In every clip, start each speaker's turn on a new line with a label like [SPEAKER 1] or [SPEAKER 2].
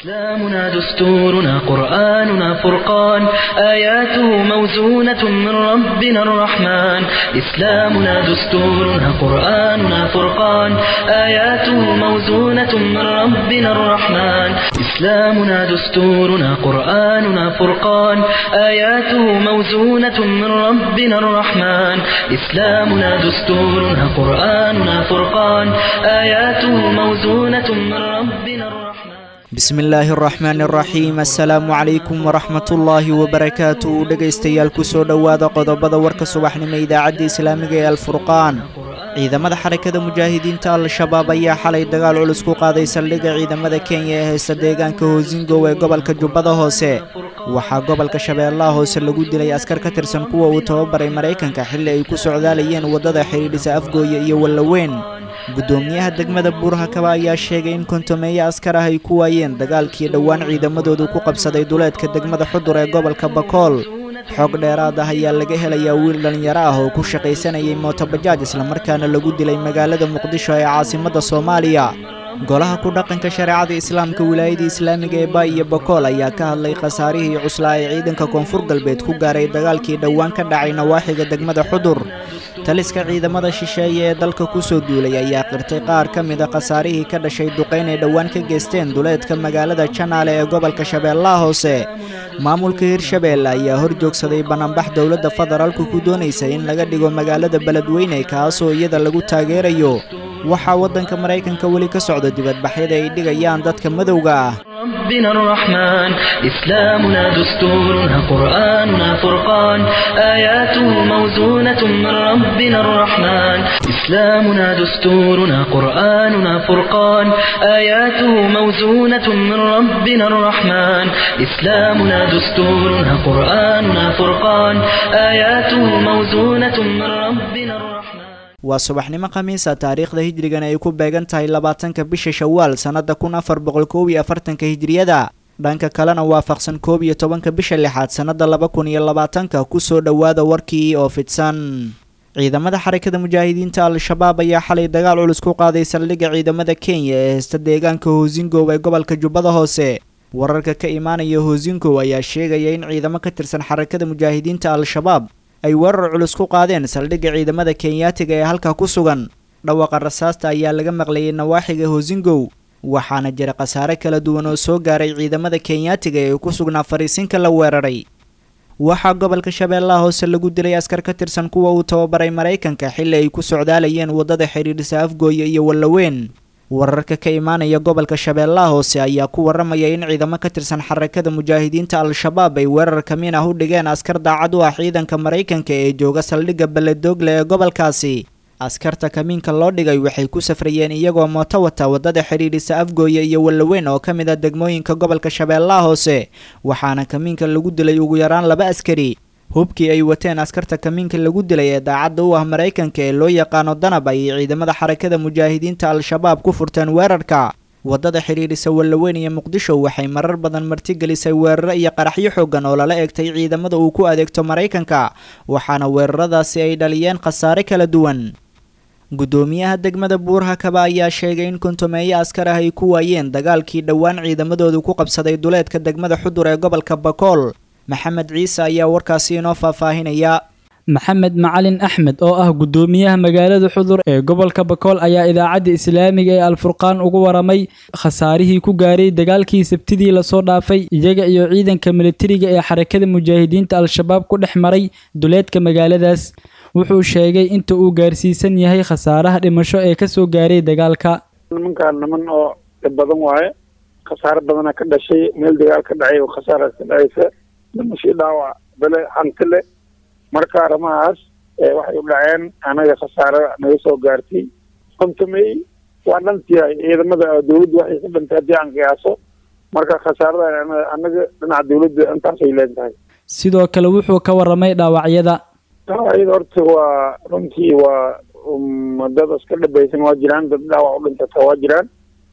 [SPEAKER 1] إسلامنا دستورنا قرآننا فرقان آياته موزونة من ربنا الرحمن إسلامنا دستورنا قرآننا فرقان آياته موزونة من ربنا الرحمن إسلامنا دستورنا قرآننا فرقان آياته موزونة من ربنا الرحمن إسلامنا دستورنا قرآننا فرقان آياته موزونة من ربنا الرحمن
[SPEAKER 2] bismi illaahi araxmaani araxiim assalaamu calaykum waraxmatullaahi wabarakaatu dhegaystayaal kusoo dhowaada qodobada warka subaxnimo idaacadda islaamiga ee alfurqaan ciidamada xarakada mujaahidiinta al-shabaab ayaa xalay dagaal culus ku qaaday saldhigga ciidamada kenya ee haysta deegaanka hoosingow ee gobolka jubbada hoose waxaa gobolka shabeellaha hoose lagu dilay askar ka tirsan kuwa uu tababaray maraykanka xilli ay ku socdaalayeen waddada xidhiidhisa afgooye iyo wallaweyn guddoomiyaha degmada buurhakaba ayaa sheegay in kontomeeyo askar ah ay ku waayeen dagaalkii dhowaan ciidamadoodu ku qabsaday duleedka degmada xudur ee gobolka bakool xoog dheeraad ah ayaa laga helayaa wiil dhallinyaro ah oo ku shaqaysanayay mootobajaaj islamarkaana lagu dilay magaalada muqdisho ee caasimadda soomaaliya golaha ku dhaqanka shareecada islaamka wilaayada islaamiga ee ba iyo bakool ayaa ka hadlay khasaarihii cuslaa ee ciidanka koonfur galbeed ku gaaray dagaalkii dhowaan ka dhacay nawaaxiga degmada xudur taliska ciidamada shisheeye ee dalka ku soo duulay ayaa qirtay qaar ka mida khasaarihii ka dhashay duqayn ay dhowaan ka geysteen duleedka magaalada janaale ee gobolka shabeellaha hoose maamulka hirshabeelle ayaa hor joogsaday banaanbax dowladda federaalku ku doonaysa in laga dhigo magaalada beledweyne kaasoo iyada lagu taageerayo waxaa waddanka maraykanka weli ka socda dibadbaxyada ay dhigayaan dadka madowga ah
[SPEAKER 1] ربنا الرحمن إسلامنا دستورنا قرآننا فرقان آياته موزونة من ربنا الرحمن إسلامنا دستورنا قرآننا فرقان آياته موزونة من ربنا الرحمن إسلامنا دستورنا قرآننا فرقان آياته موزونة من ربنا الرحمن
[SPEAKER 2] waa subaxnimo khamiisa taariikhda hijrigana ay ku beegan tahay labaatanka bisha shawaal sannadda kun afar boqol koob iyo afartanka hijriyada dhanka kalena waafaqsan koob iyo tobanka bisha lixaad sannadda laba kun iyo labaatanka kusoo dhowaada warkii oo fidsan ciidamada xarakada mujaahidiinta al-shabaab ayaa xalay dagaal culus ku qaaday saldhigga ciidamada kenya ee haysta deegaanka hoosingow ee gobolka jubbada hoose wararka ka imaanaya hoosingow ayaa sheegaya in ciidamo ka tirsan xarakada mujaahidiinta al-shabaab ay weerar culus ku qaadeen saldhigga ciidamada kenyaatiga ee halkaa ku sugan dhawaqa rasaasta ayaa laga maqlayay nawaaxiga hoosingow waxaana jira khasaare kala duwan oo soo gaaray ciidamada kenyaatiga ee ku sugnaa fariisinka la weeraray waxaa gobolka shabeellaha hoose lagu dilay askar ka tirsan kuwa uu tababaray maraykanka xilli ay ku socdaalayeen waddada xidhiidhisa afgooye iyo wallaweyn wararka ka imaanaya gobolka shabeellaha hoose ayaa ku waramaya in ciidamo ka tirsan xarakada mujaahidiinta al-shabaab ay weerar kamiin ah u dhigeen askar daacad u ah ciidanka maraykanka ee jooga saldhigga beledoogle ee gobolkaasi askarta kamiinka loo dhigay waxay ku safrayeen iyagoo mooto wata waddada xidhiidhisa afgooye iyo wallaweyn oo ka mid ah degmooyinka gobolka shabeellaha hoose waxaana kamiinka lagu dilay ugu yaraan laba askari hubkii ay wateen askarta kamiinka lagu dilay ee daacadda u ah maraykanka ee loo yaqaano danab ayay ciidamada xarakada mujaahidiinta al-shabaab ku furteen weerarka waddada xidhiidhisa wallaweyn iyo muqdisho waxay marar badan martigelisay weeraro iyo qaraxyo xoogan oo lala egtay ciidamada uu ku adeegto maraykanka waxaana weeraradaasi ay dhaliyeen khasaare kala duwan guddoomiyaha degmada buurhakaba ayaa sheegay in kontomeeyo askar ah ay ku waayeen dagaalkii dhowaan ciidamadoodu ku qabsaday duleedka degmada xudur ee gobolka bakool maxamed ciise ayaa warkaasi inoo faahfaahinaya
[SPEAKER 3] maxamed macalin axmed oo ah guddoomiyaha magaalada xudur ee gobolka bakool ayaa idaacadda islaamiga ee alfurqaan ugu waramay khasaarihii ku gaaray dagaalkii sabtidii lasoo dhaafay iyaga iyo ciidanka militariga ee xarakada mujaahidiinta al-shabaab ku dhex maray duleedka magaaladaas wuxuu sheegay inta uu gaarsiisan yahay khasaaraha dhimasho ee kasoo gaaray dagaalka
[SPEAKER 4] nimankaan niman oo dhib badan waaye khasaare badana ka dhashay meel dagaal ka dhacay oo khasaaraas ka dhacaysa dhimashii dhaawac bele hanti le marka arrimahaas waxay u dhaceen anaga khasaare naga soo gaartay kontomey waa dhantiyahay ciidamada dawladda waxay ka dhantay haddii aan qiyaaso marka khasaarada anaga dhinaca dawladda intaasay leentahay
[SPEAKER 3] sidoo kale wuxuu ka waramay dhaawacyada
[SPEAKER 4] dhaawacyada horta waa runtii waa dad iska dhabaysan waa jiraan dad dhaawac u dhintata waa jiraan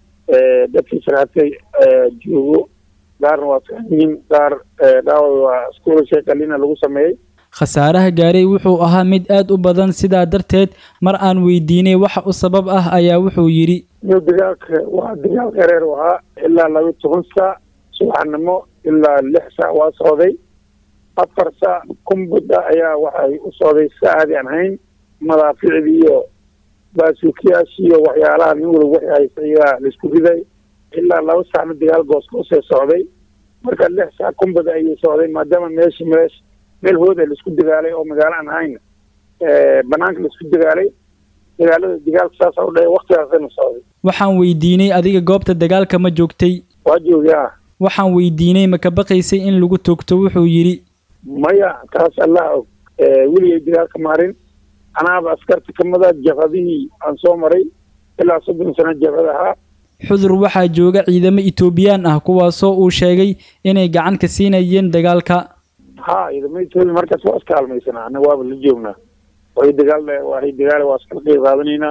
[SPEAKER 4] dadkii sarhatay joogo qaarna waa fiicanyihiin qaar dhaawac waa iskuulashay qalina lagu sameeyey
[SPEAKER 3] khasaaraha gaaray wuxuu ahaa mid aad u badan sidaa darteed mar aan weydiinay waxa u sabab ah ayaa wuxuu yidhi
[SPEAKER 4] meel dagaalka waa dagaal dhereer u ahaa ilaa laba toban saac subaxnimo ilaa lix saac waa socday afar saac kumbudda ayaa waxay u socday saacadi aan hayn madaaficdii iyo baasuukiyaashii iyo waxyaalaha nin waliba waxay haysa ayaa laisku riday ilaa laba saacna dagaal goosgoosee socday marka lix saac kumbada ayay socday maadaama meeshi meesh meel hooda laisku dagaalay oo magaalo aan ahayn banaanka laisku dagaalay dagaalada dagaalka saasa u dhahay waktigaasana socday
[SPEAKER 3] waxaan weydiinay adiga goobta dagaalka ma joogtay
[SPEAKER 4] waa joogay ah
[SPEAKER 3] waxaan weydiinay ma ka baqaysay in lagu toogto wuxuu yidhi
[SPEAKER 4] maya taas allah og weligay dagaalka maarin anaaba askarta kamida jabhadihii aan soo maray ilaa soddon sano jabhad ahaa
[SPEAKER 3] xudur waxaa jooga ciidamo etoobiyaan ah kuwaasoo uu sheegay inay gacan ka siinayeen dagaalka
[SPEAKER 4] ha ciidamada etoobiya markaas waa iska halmaysanaa anaga waaba la joognaa way dagaal waay dagaal waa iskala qeyb qaadanaynaa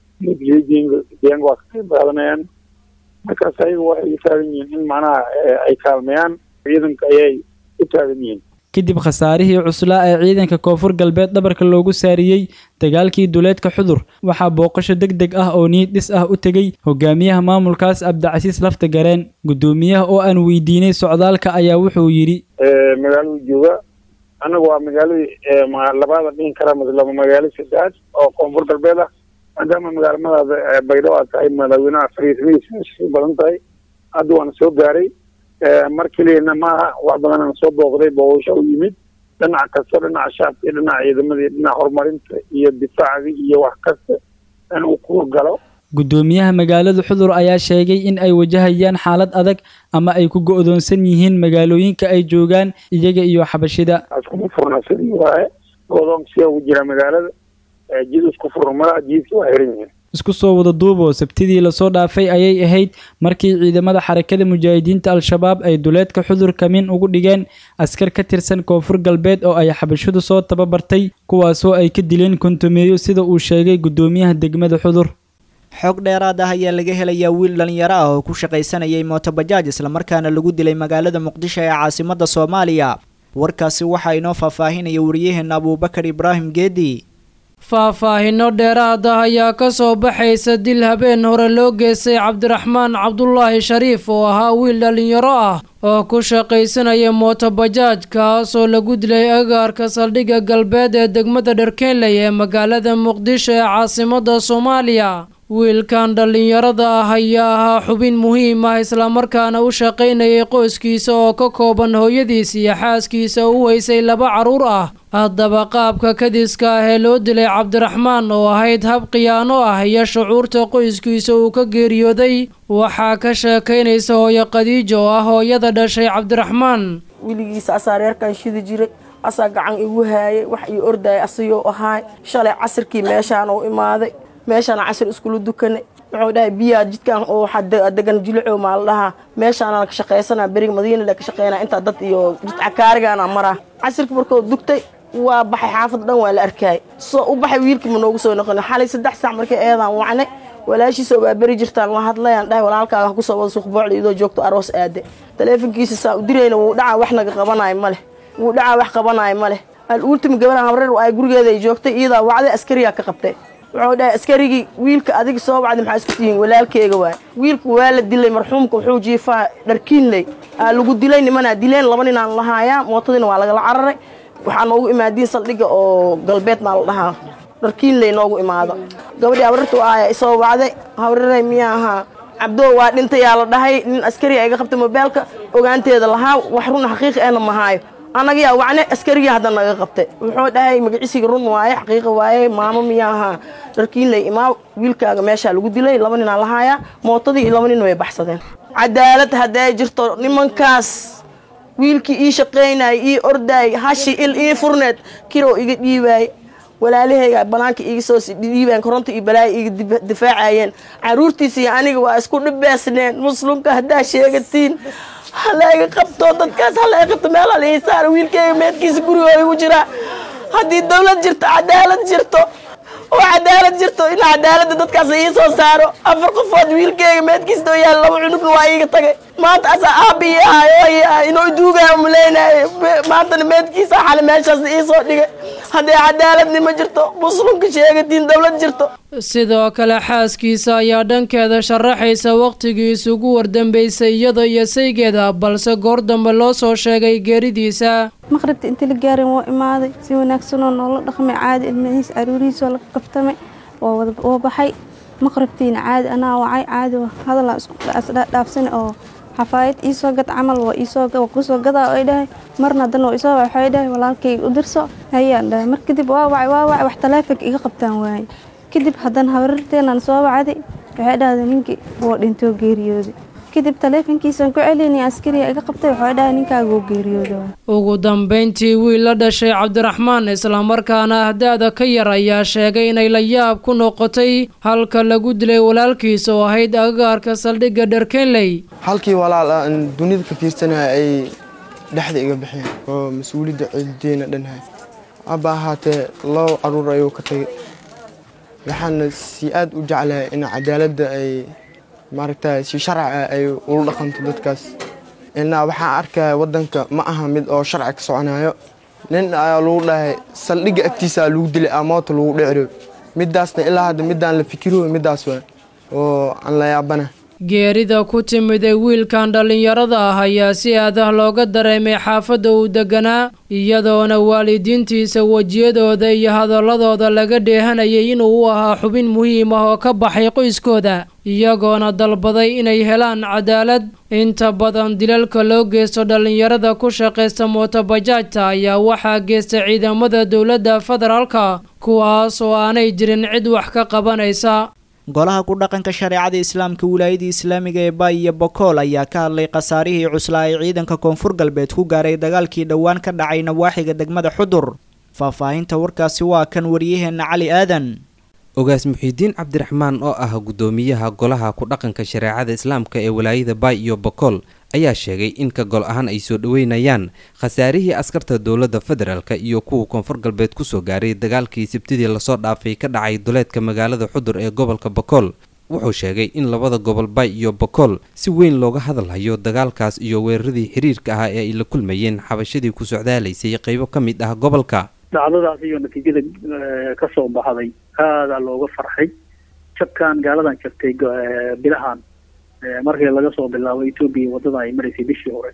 [SPEAKER 4] deegaanka waa ka qeyb qaadanayaan markaas ayaga waxay u taagan yihiin in macnaha ay kaalmeeyaan ciidanka ayay u taagan yihiin
[SPEAKER 3] kadib khasaarihii cuslaa ee ciidanka koonfur galbeed dhabarka loogu saariyey dagaalkii duleedka xudur waxaa booqasho deg deg ah oo niyad dhis ah u tegey hogaamiyaha maamulkaas cabdicasiis lafta gareen guddoomiyaha oo aan weydiinay socdaalka ayaa wuxuu yidhi
[SPEAKER 4] magaaladu jooga anaga waa magaaladii labaada dhihin kara laba magaalo saddexaad oo koonfur galbeed ah maadaama magaalamadaada baydhabo aad tahay madaaweynaha fariismadiisa badan tahay hadda waana soo gaaray mar keliyana maaha wax badanana soo booqday booqasho u yimid dhinac kasta dhinaca shacabka iyo dhinaca ciidamadii dhinaca horumarinta iyo difaacdii iyo wax kasta in uu ku galo
[SPEAKER 3] guddoomiyaha magaalada xudur ayaa sheegay in ay wajahayaan xaalad adag ama ay ku go'doonsan yihiin magaalooyinka ay joogaan iyaga iyo xabashida
[SPEAKER 4] askuma furna sidii waaye godoonka siyaa ugu jira magaalada jid isku furna malaha jiidka waa xiran yihiin
[SPEAKER 3] isku soo wada duuboo sabtidii lasoo dhaafay ayay ahayd markii ciidamada xarakada mujaahidiinta al-shabaab ay duleedka xudur kamin ugu dhigeen askar ka tirsan koonfur galbeed oo ay xabashidu soo tababartay kuwaasoo ay ka dileen kontumeeyo sida uu sheegay guddoomiyaha degmada xudur
[SPEAKER 2] xog dheeraad ah ayaa laga helayaa wiil dhalinyaro ah oo ku shaqaysanayay mootobajaaj islamarkaana lagu dilay magaalada muqdisho ee caasimadda soomaaliya warkaasi waxaa inoo faahfaahinaya wariyaheena abuubakar ibraahim geedi
[SPEAKER 5] faahfaahinno dheeraad ah ayaa ka soo baxaysa dil habeen hore loo geystay cabdiraxmaan cabdulaahi shariif oo ahaa wiil dhallinyaro ah oo ku shaqaysanaya mootobajaaj kaasoo lagu dilay agaarka saldhigga galbeed ee degmada dharkeenley ee magaalada muqdisho ee caasimadda soomaaliya wiilkan dhallinyarada ah ayaa ahaa xubin muhiim ah islamarkaana u shaqaynayay qoyskiisa oo ka kooban hooyadiis iyo xaaskiisa u weysay laba carruur ah haddaba qaabka kadiska ah ee loo dilay cabdiraxmaan oo ahayd hab khiyaano ah iyo shucuurta qoyskiisa uu ka geeriyooday waxaa ka sheekaynaysa hooyo khadiijo oo ah hooyada dhashay cabdiraxmaan
[SPEAKER 6] weligiisa asaa reerkan shidi jiray asaa gacan igu haayay wax ii ordayay asayou ahaay shalay casirkii meeshaan u imaaday meeshaana casir iskula dukanay wuxuu dhahay biyaa jidkan oo waxaa degan jilicow maa la dhahaa meeshaana ka shaqaysana beriga madiinala ka shaqeynaa intaa dad iyo jidca kaarigaana maraa casirka markuu dugtay waa baxay xaafad dhan waa la arkaayay soo u baxay wiilkii ma noogu soo noqon xalay saddex saac markay eedaan wacnay walaashiisa waa beri jirtaan la hadlayaan dhahay walaalkaaga kusoo wada suuqboocda idoo joogto aroos aade taleefonkiisa saa u dirayna wuu dhacaa wax naga qabanayo ma leh wuu dhacaa wax qabanayo ma leh al-uultimi gabadhan habreer ay gurigeeda ay joogtay iyadaa wacday askariyaa ka qabtay wuxuu dhahay askarigii wiilka adiga soo wacday maxaa isku tihiin walaalkeega waay wiilka waa la dilay marxuumka wuxuu jiifaa dharkiinley aa lagu dilay nimanaa dileen laba ninaan lahaayaa mootadiina waa lagala cararay waxaa noogu imaadiin saldhigga oo galbeed maa la dhahaa dharkiinley noogu imaado gabadhii habrartu aaya isoo wacday habrarey miyaa ahaa cabdoo waa dhintayaa la dhahay nin askariga iga qabtay mobeelka ogaanteeda lahaa wax run xaqiiqi eena mahaayo anagayaa wacne askarigii hadda naga qabtay wuxuu dhahay magaciisiga run waaye xaqiiqa waaye maamo miyaa ahaa dharkiinley imaa wiilkaaga meeshaa lagu dilay laba ninaa lahaayaa mootadii iyo laba nin way baxsadeen cadaalad hadday jirto nimankaas wiilkii ii shaqaynayay ii ordaayay hashi il ii furneed kiroo iga dhiibaayay walaalahayga banaanka iga soo dhiibaan koronta iyo balaayo iga difaacayeen caruurtiisa iyo aniga waa isku dhibeesneen muslimka haddaa sheegatiin halayga qabto dadkaas halayga qabto meel hal ii saaro wiilkayga meedkiisa gurigoo igu jiraa haddii dawlad jirto cadaalad jirto oo cadaalad jirto in cadaaladda dadkaas ii soo saaro afar qofood wiilkayga meedkiisa oo yaal laba cunugna waa iiga tagay maanta asaa aabi ii ahay oo ii ahay inuu duugaayo muleynaayo maantana meedkiisa xale meeshaas ii soo dhigay haddee cadaaladnima jirto muslimka sheegatiin dowlad jirto
[SPEAKER 5] sidoo kale xaaskiisa ayaa dhankeeda sharaxaysa wakhtigii isugu wardambeysay iyada iyo saygeeda balse goor dambe loo soo sheegay geeridiisa
[SPEAKER 7] maqribta inta la gaarin woo imaaday si wanaagsanoo noola dhaqmay caadi ilmihiis caruurihiisoo laga qabtamay oo baxay maqribtiina caadi anaa wacay caadi hadalaa isdhaafsan oo xafaayad iisoo gad camal waa iisoo kusoo gadaa ay dhahay marna haddana waa isoo waxay dhahay walaalkay u dirso hayaan dhahay mar kadib waa wacay waa wacay wax taleefanka iga qabtaan waaye kadib haddana habararteenaan soo wacday waxay dhahday ninkii woo dhintoo geeriyooday kadib taleefankiisaan ku celinay askariga iga qabtay waxay dhahay ninkaaguu geeriyooda
[SPEAKER 5] ugu dambayntii wiil la dhashay cabdiraxmaan islamarkaana ahdaada ka yar ayaa sheegay inay la yaab ku noqotay halka lagu dilay walaalkiisa oo ahayd agagaarka saldhigga dherkenley
[SPEAKER 8] halkii walaal ah aan dunida ka fiirsanaya ay dhexda iga bixeen oo mas-uuliyadda ciidadeena dhanhay aba ahaatee labo caruur ayuu ka tagay waxaana si aad u jeclahay in cadaaladda ay maaragta si sharci ay ula dhaqanto dadkaas inaa waxaan arkaya waddanka ma aha mid oo sharci ka soconayo nin ayaa lagu dhahay saldhigga agtiisaa lagu dilay amoota lagu dheciro midaasna ilaa hadda midaan la fikiro midaas waa oo aan la yaabana
[SPEAKER 5] geerida ku timiday wiilkan dhallinyarada ah ayaa si aadah looga dareemay xaafadda uu deganaa iyadoona waalidiintiisa wejiyadooda iyo hadalladooda laga dheehanayay inuu u ahaa xubin muhiim ah oo ka baxay qoyskooda iyagoona dalbaday inay helaan cadaalad inta badan dilalka loo geysto dhallinyarada ku shaqaysta mootobajaajta ayaa waxaa geysta ciidamada dowladda federaalka kuwaas oo aanay jirin cid wax ka qabanaysa
[SPEAKER 2] golaha ku dhaqanka shareecada islaamka wilaayadii islaamiga ee baay iyo bokool ayaa ka hadlay khasaarihii cuslaa ee ciidanka koonfur galbeed ku gaaray dagaalkii dhowaan ka dhacay nawaaxiga degmada xudur faahfaahinta warkaasi waa kan wariyaheenna cali aadan
[SPEAKER 9] ogaas muxiidiin cabdiraxmaan oo ah guddoomiyaha golaha ku dhaqanka shareecada islaamka ee walaayada baay iyo bokool ayaa sheegay in ka gol ahaan ay soo dhoweynayaan khasaarihii askarta dowladda federaalk iyo kuwa koonfur galbeed kusoo gaaray dagaalkii sabtidii lasoo dhaafay ka dhacay duleedka magaalada xudur ee gobolka bokool wuxuu sheegay in labada gobol bay iyo bokool si weyn looga hadalhayo dagaalkaas iyo weeraradii xiriirka ah ee ay la kulmayeen xabashadii ku socdaalaysay qeybo ka mid ah gobolka
[SPEAKER 10] dhacdadaas iyo natiijada ka soo baxday aadaa looga farxay jabkan gaaladan jabtay bilahan markii laga soo bilaabo etoobiya wadada ay maraysay bishii hore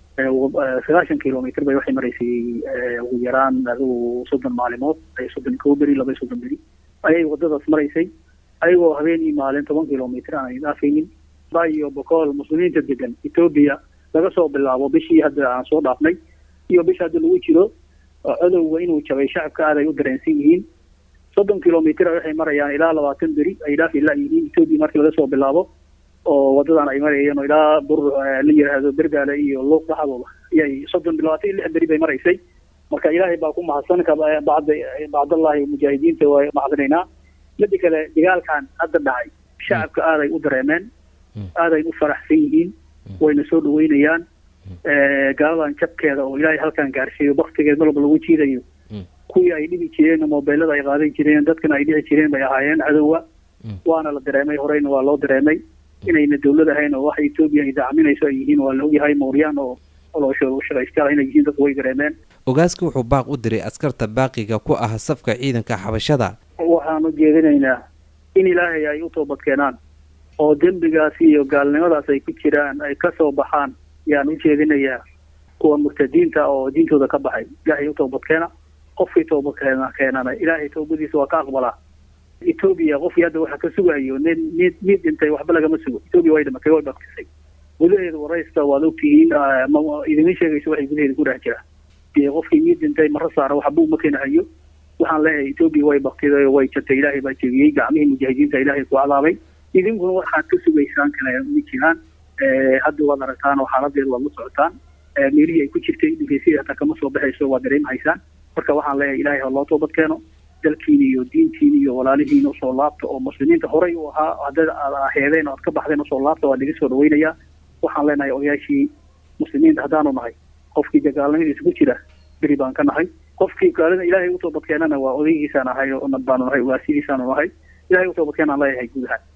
[SPEAKER 10] sagaashan kilomitr bay waxay maraysay ugu yaraan adigu soddon maalimood soddon kow beri laba soddon beri ayay wadadaas maraysay ayagoo habeenii maalin toban kilomitr aan dhaafaynin ba iyo bokool muslimiinta degan etoobiya laga soo bilaabo bishii hadda aan soo dhaafnay iyo bisha hadda lagu jiro codowga inuu jabay shacabka aad ay u dareensan yihiin soddon kilomitr waxay marayaan ilaa labaatan beri ay dhaafi la yihiin etoobiya markii laga soo bilaabo oo wadadan ay marayeen oo ilaa bur la yidhaahdo bergaale iyo luuq dhaxdooda ayay soddon labaatan iyo lix beri bay maraysay marka ilaahay baa ku mahadsan bacda bacdallahi mujaahidiinta waa mahadinaynaa midi kale dagaalkan hadda dhacay shacabka aaday u dareemeen aaday u faraxsan yihiin wayna soo dhaweynayaan gaaladan jabkeeda oo ilaahay halkan gaarsiiyo baktigeed malba lagu jiidayo kuwii ay dhibi jireen mobeelada ay qaadan jireen dadkana ay dhici jireen bay ahaayeen cadowa waana la dareemay horeyna waa loo dareemay inayna dawlad ahayn oo waxa etoobiya ay dacminayso ay yihiin waa la ogyahay mooryaan oo shaqaystayaal inay yihiin dadku way dareemeen
[SPEAKER 9] ogaaska wuxuu baaq u diray askarta baaqiga ku ah safka ciidanka xabashada
[SPEAKER 10] waxaan u jeedinaynaa in ilaahay ay u toobad keenaan oo dembigaas iyo gaalnimadaas ay ku jiraan ay ka soo baxaan yaan u jeedinayaa kuwa murtadiinta oo diintooda ka baxay ilaahay u toobad keena qofkii toobad keena keenana ilaahay toobadiisa waa ka aqbalaa etoobiya qofkii hadda waxa ka sugayo nin mid mid dhintay waxba lagama sugo etoobiya way dhimatay way baktisay gudaheeda waraysta waad ogtihiin idima sheegayso waxay gudaheeda ku dhex jira qofkii mid dhintay mara saara waxba uma keenahayo waxaan leeyahay etoobiya way baktiday oo way jabtay ilaahay baa jebiyey gacmihii mujaahidiinta ilaahay ku cadaabay idinkuna waxaad ka sugaysaan kale ma jiraan hadda waad aragtaan oo xaaladeeda waad la socotaan meelihii ay ku jirtay dhifeysiyada hataa kama soo baxayso waad dareemahaysaan marka waxaan leeyahay ilaahay ha loo toobad keeno dalkiina iyo diintiina iyo walaalihiina usoo laabta oo muslimiinta horey u ahaa hadda aad aheedeen oo aad ka baxdeen usoo laabta waa naga soo dhaweynayaa waxaan leenahay odayaashii muslimiinta haddaanu nahay qofkii dagaalnimadiisa ku jira beri baan ka nahay qofkii gaalida ilaahay u toobadkeenana waa odaygiisaan ahay oo baanu nahay ugaasidiisaanu nahay ilahay u toobadkeenaan leeyahay guud ahaan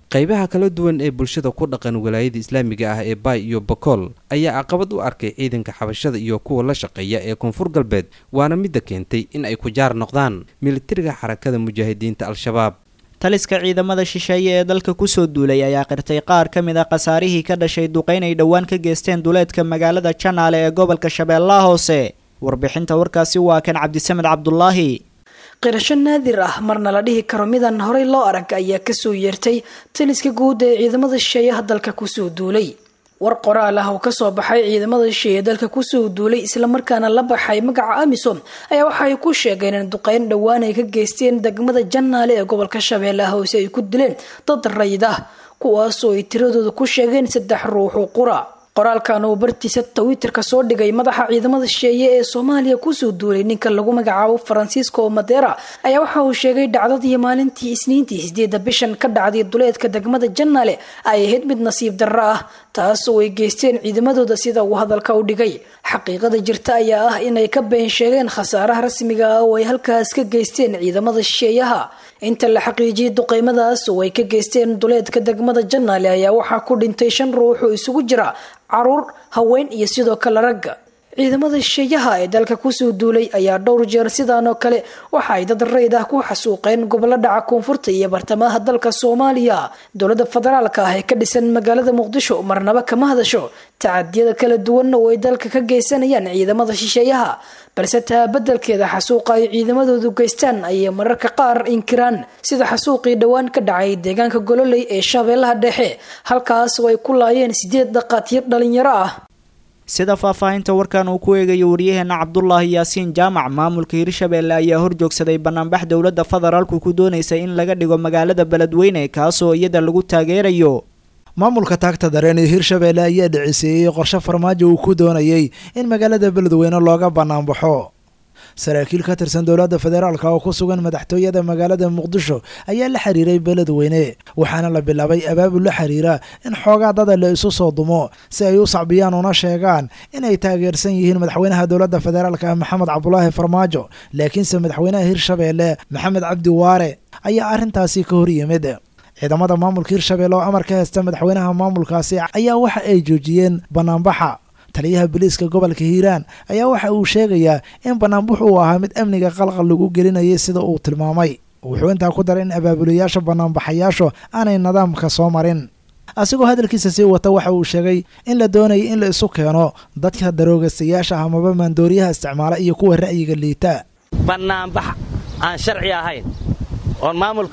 [SPEAKER 9] qaybaha kala duwan ee bulshada ku dhaqan walaayada islaamiga ah ee baay iyo bakool ayaa caqabad u arkay ciidanka xabashada iyo kuwa la shaqeeya ee koonfur galbeed waana midda keentay in ay ku jaar noqdaan militariga xarakada mujaahidiinta al-shabaab
[SPEAKER 2] taliska ciidamada shisheeye ee dalka kusoo duulay ayaa qirtay qaar ka mid a khasaarihii ka dhashay duqeyn ay dhowaan ka geysteen duleedka magaalada janaale ee gobolka shabeellaha hoose warbixinta warkaasi waa kan cabdisamed cabdulaahi
[SPEAKER 11] qirasho naadir ah marna la dhihi karo midaan horey loo arag ayaa kasoo yeertay taliska guud ee ciidamada shisheeyaha dalka kusoo duulay war qoraal ah oo kasoo baxay ciidamada shisheeye dalka kusoo duulay islamarkaana la baxay magaca amisom ayaa waxa ay ku sheegeen in duqeyn dhowaan ay ka geysteen degmada janaale ee gobolka shabeellaha hoose ay ku dileen dad rayid ah kuwaasoo ay tiradooda ku sheegeen saddex ruuxu qura qoraalkan uu bartiisa twitterka soo dhigay madaxa ciidamada shisheeye ee soomaaliya kusoo duulay ninka lagu magacaabo faransiisco madera ayaa waxa uu sheegay dhacdadii maalintii isniintii sideeda bishan ka dhacday duleedka degmada janaale ay ahayd mid nasiib darro ah taasoo ay geysteen ciidamadooda sida uu hadalka u dhigay xaqiiqada jirta ayaa ah inay ka been sheegeen khasaaraha rasmiga ah oo ay halkaas ka geysteen ciidamada shisheeyaha inta la xaqiijiyay duqeymadaas oo ay ka geysteen duleedka degmada janaale ayaa waxaa ku dhintay shan ruux oo isugu jira caruur haween iyo sidoo kale ragga ciidamada shisheeyaha ee dalka kusoo duulay ayaa dhowr jeer sidaan oo kale waxa ay dad rayd ah ku xasuuqeen gobollo dhaca koonfurta iyo bartamaha dalka soomaaliya dowladda federaalka ah ee ka dhisan magaalada muqdisho marnaba kama hadasho tacadiyada kala duwanna oo ay dalka ka geysanayaan ciidamada shisheeyaha balse taa beddelkeeda xasuuqa ay ciidamadoodu geystaan ayay mararka qaar inkiraan sida xasuuqii dhowaan ka dhacay deegaanka gololey ee shabeellaha dhexe halkaas oo ay ku laayeen sideed dhaqaatiir dhalinyaro ah
[SPEAKER 2] sida faahfaahinta warkan uu ku eegayo waryaheena cabdulaahi yaasiin jaamac maamulka hirshabeelle ayaa horjoogsaday banaanbax dowladda federaalku ku doonaysa in laga dhigo magaalada beledweyne kaasoo iyada lagu taageerayo
[SPEAKER 12] maamulka taagta dareen ee hirshabeelle ayaa dhiciseeyey qorshe farmaajo uu ku doonayay in magaalada beledweyne looga banaanbaxo saraakiil ka tirsan dowladda federaalka oo ku sugan madaxtooyada magaalada muqdisho ayaa la xiriiray beledweyne waxaana la bilaabay abaabul la xiriira in xoogaa dada la isu soo dumo si ay u sacbiyaan una sheegaan inay taageersan yihiin madaxweynaha dowladda federaalka maxamed cabdulaahi farmaajo laakiinse madaxweynaha hirshabeelle maxamed cabdi waare ayaa arrintaasi ka hor yimid ciidamada maamulka hirshabeelle oo amar ka haysta madaxweynaha maamulkaasi ayaa waxa ay joojiyeen banaanbaxa taliyaha booliiska gobolka hiiraan ayaa waxa uu sheegayaa in banaanbaxu uu ahaa mid amniga qalqal lagu gelinayay sida uu tilmaamay wuxuu intaa ku daray in abaabulayaasha banaanbaxayaashu aanay nidaamka soo marin asigoo hadalkiisa sii wata waxa uu sheegay in la doonayay in la isu keeno dadka daroogastayaasha ah amaba maandooriyaha isticmaala iyo kuwa ra'yiga liita
[SPEAKER 13] banaanbax aan sharci ahayn oon maamulka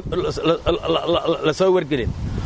[SPEAKER 13] la soo wargelin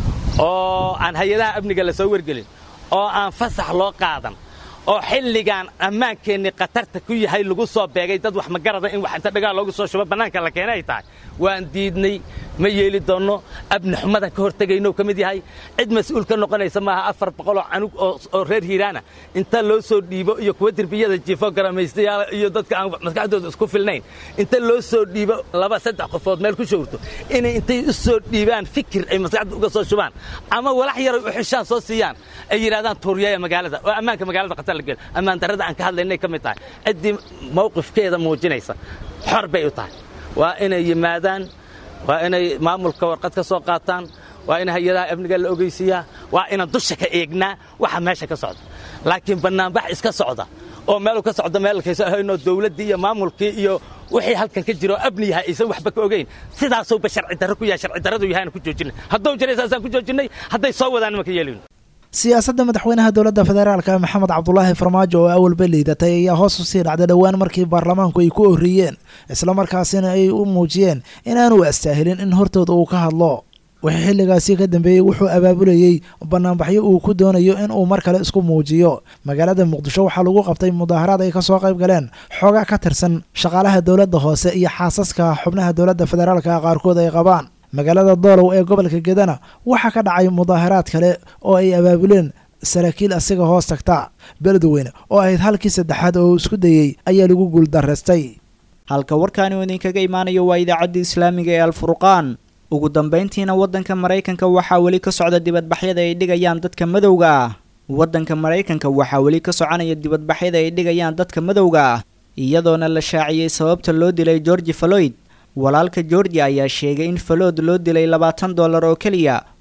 [SPEAKER 13] oo aan hay-adaha amniga la soo wargelin oo aan fasax loo qaadan oo xilligaan ammaankeenni khatarta ku yahay lagu soo beegay dad wax magarada in wax inta dhagaal loogu soo shubo bannaanka la keenay ay tahay waan diidnay ma yeeli doonno abni xumadan ka hortegaynou ka mid yahay cid mas-uul ka noqonaysa maaha afar boqoloo canug oo reer hiiraana inta loo soo dhiibo iyo kuwa derbiyada jiifo garamaystayaal iyo dadka aan maskaxdooda isku filnayn inta loo soo dhiibo laba saddex qofood meel ku showrto inay intay u soo dhiibaan fikir ay maskaxda uga soo shubaan ama walax yaray u xishaan soo siiyaan ay yidhahdaan tuuriyaya magaalada oo ammaanka magaalada khatar la gelo ammaan darrada aan ka hadlaynay ka mid tahay ciddii mawqifkeeda muujinaysa xor bay u tahay waa inay yimaadaan waa inay maamulka warqad ka soo qaataan waa in hay-adaha amniga la ogeysiiyaa waa inaan dusha ka eegnaa waxa meesha ka socda laakiin bannaanbax iska socda oo meeluu ka socda meelkaysa ahaynoo dawladdii iyo maamulkii iyo wixii halkan ka jiro abni yahay aysan waxba ka ogeyn sidaasuuba sharci darro ku yahay sharci darradu yahayna ku joojinay hadduu jiray saasaan ku joojinnay hadday soo wadaan nimanka yeelin
[SPEAKER 12] siyaasadda madaxweynaha dowladda federaalka maxamed cabdulaahi farmaajo oo awalba liidatay ayaa hoos usii dhacday dhowaan markii baarlamaanku ay ku orriyeen islamarkaasina ay u muujiyeen inaanu astaahilin in hortooda uu ka hadlo wixii xilligaasi ka dambeeyey wuxuu abaabulayey banaanbaxyo uu ku doonayo in uu mar kale isku muujiyo magaalada muqdisho waxaa lagu qabtay mudaaharaad ay kasoo qayb galeen xoogaa ka tirsan shaqaalaha dowladda hoose iyo xaasaska xubnaha dowladda federaalka qaarkood ay qabaan magaalada doolow ee gobolka gedana waxaa ka dhacay mudaaharaad kale oo ay abaabuleen saraakiil asiga hoos tagta beledweyne oo ahayd halkii saddexaad oo isku dayey ayaa lagu guuldarraystay
[SPEAKER 2] halka warkaani uu idinkaga imaanayo waa idaacadda islaamiga ee alfurqaan ugu dambayntiina waddanka maraykanka waxaa weli ka socda dibadbaxyada ay dhigayaan dadka madowga ah waddanka maraykanka waxaa weli ka soconaya dibadbaxyada ay dhigayaan dadka madowga ah iyadoona la shaaciyey sababta loo dilay georgi faloyd walaalka georgia ayaa sheegay in falood loo dilay labaatan dollar oo keliya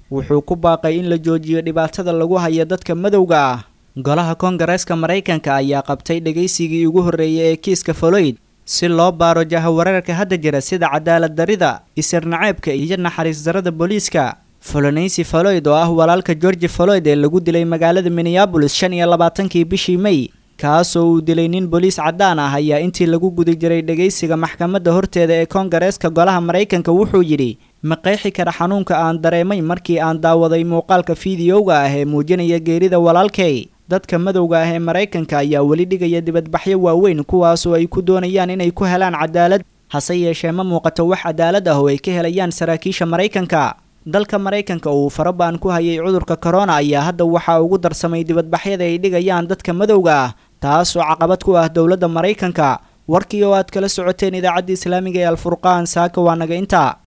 [SPEAKER 2] wuxuu ku baaqay in la joojiyo dhibaatada lagu hayo dadka madowga ah golaha koongareeska maraykanka ayaa qabtay dhegaysigii ugu horreeyay ee kiiska foloyd si loo baaro jahawareerka hadda jira sida cadaalad darida isirnaceebka iyo naxariis darada booliiska folonaysi foloyd oo ah walaalka georgi foloyd ee lagu dilay magaalada minneabolis shan iyo labaatankii bishii may kaasoo uu dilay nin booliis caddaan ah ayaa intii lagu guda jiray dhegaysiga maxkamadda horteeda ee koongareeska golaha maraykanka wuxuu yidhi ma qeexi kara xanuunka aan dareemay markii aan daawaday muuqaalka fiidiyowga ah ee muujinaya geerida walaalkay dadka madowga ah ee maraykanka ayaa weli dhigaya dibadbaxyo waaweyn kuwaasoo ay ku doonayaan inay ku helaan cadaalad hase yeeshee ma muuqato wax cadaalad ah oo ay ka helayaan saraakiisha maraykanka dalka maraykanka uu farabaan ku hayay cudurka korona ayaa hadda waxaa ugu darsamay dibadbaxyada ay dhigayaan dadka madowga ah taasoo caqabad ku ah dowladda maraykanka warkii oo aad kala socoteen idaacadda islaamiga ee alfurqaan saaka waa naga intaa